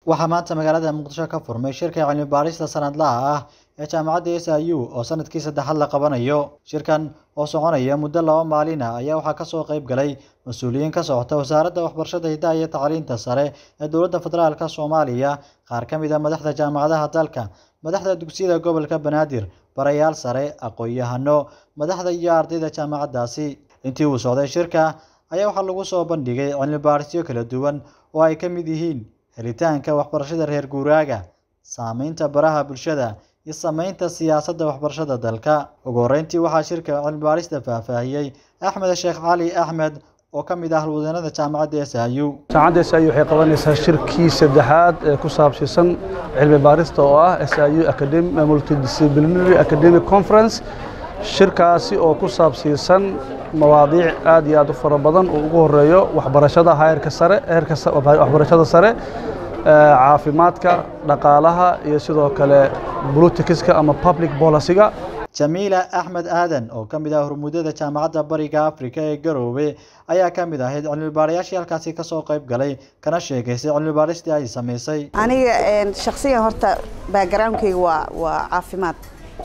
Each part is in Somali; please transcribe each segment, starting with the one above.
waxaa maanta magaalada muqdisho ka furmay shirka cilmi baarista sanadlaha ah ee jaamacadda s i u oo sanadkii saddexaad la qabanayo shirkan oo soconaya muddo laba maalin ah ayaa waxaa kasoo qayb galay mas-uuliyiin ka socota wasaaradda waxbarashada hidaha iyo tacliinta sare ee dowladda federaalka soomaaliya qaar ka mid a madaxda jaamacadaha dalka madaxda dugsiyada gobolka banaadir barayaal sare aqoon-yahano madaxda iyo ardayda jaamacaddaasi intii uu socday shirka ayaa waxaa lagu soo bandhigay cilmi baarisyo kala duwan oo ay ka mid yihiin helitaanka waxbarashada reer guuraaga saameynta baraha bulshada iyo sameynta siyaasadda waxbarashada dalka ugu horreyntii waxaa shirka cilmi baarista faahfaahiyey axmed sheekh cali axmed oo ka mid ah halwadeenada jaamacadda s i u jaamacadda s i u waxay qabanaysaa shirkii saddexaad ee ku saabsiisan cilmi baarista oo ah s i u multidisciplinary academic conference shirkaasi oo ku saabsiisan mawaadiic aad iyo aad u fara badan oo ugu horeeyo waxbarashada heerka sare heerka waxbarashada sare caafimaadka dhaqaalaha iyo sidoo kale politicska ama public policyga jamiila axmed aadan oo ka mid ah hormuudada jaamacadda bariga afrika ee garoowe ayaa ka mid ahayd cilmi baarayaashii halkaasi kasoo qayb galay kana sheegaysay cilmi baaristii ay samaysay aniga shaksiyan horta backgroundkayga waa waa caafimaad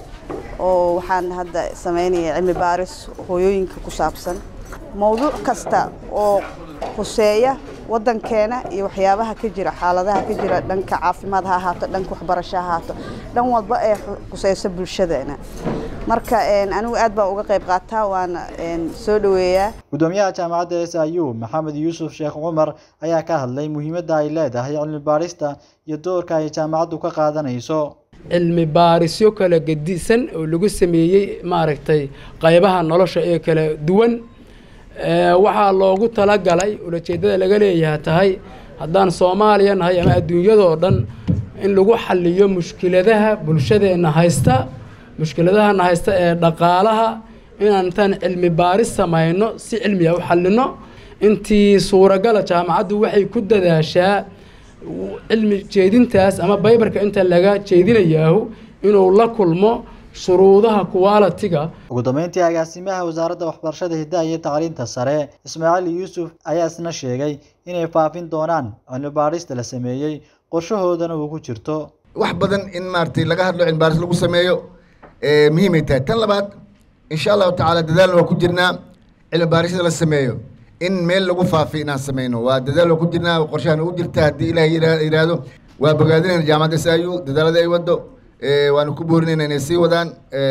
oo waxaan hadda samaynaya cilmi baaris hooyooyinka ku saabsan mowduuc kasta oo khuseeya waddankeena iyo waxyaabaha ka jira xaaladaha ka jira dhanka caafimaad ha ahaato dhanka waxbarasho ha ahaato dhan walba ee khuseyso bulshadeena marka anigu aad baan uga qayb qaataa waana soo dhoweeyaa gudoomiyaha jaamacadda s i u maxamed yuusuf sheekh cumar ayaa ka hadlay muhiimadda ay leedahay cilmi baarista iyo doorka ay jaamacaddu ka qaadanayso cilmi baarisyo kala gedisan oo lagu sameeyey maaragtay qaybaha nolosha ee kala duwan waxaa loogu talagalay ulajeedada laga leeyaha tahay haddaan soomaaliya nahay ama adduunyadoo dhan in lagu xaliyo mushkiladaha bulshadeenna haysta mushkiladahana haysta ee dhaqaalaha inaan intaan cilmi baaris samayno si cilmiga u xalino intii suuragala jaamacaddu waxay ku dadaashaa cilmi jeedintaas ama baybarka inta laga jeedinayaahu inuu la kulmo shuruudaha qualitiga ugu dambeyntii agaasimaha wasaaradda waxbarashada hidaha iyo tacliinta sare ismaaciil yuusuf ayaa isna sheegay inay faafin doonaan cilmi baarista la sameeyey qorshahoodana uu ku jirto wax badan in maaragtay laga hadlo cilmi baaris lagu sameeyo muhiimay tahay tan labaad insha allahu tacaala dadaalna waa ku jirnaa cilmi baarisyada la sameeyo in meel lagu faafi inaan sameyno waa dadaal waa ku jirnaa qorshahan ugu jirta haddii ilaah yidhaahdo waa bogaadinayna jaamacadda s i u dadaalada ay wado waanu ku boorinayna inay sii wadaan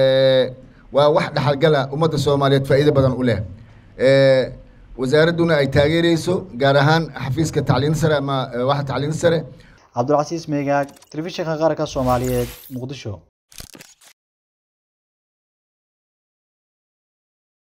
waa wax dhaxalgala ummadda soomaaliyeed faa'iido badan u leh wasaaradduna ay taageereyso gaar ahaan xafiiska tacliin sare ama waxa tacliin sare cabdulcasiis meegaag telefishinka qaranka soomaaliyeed muqdisho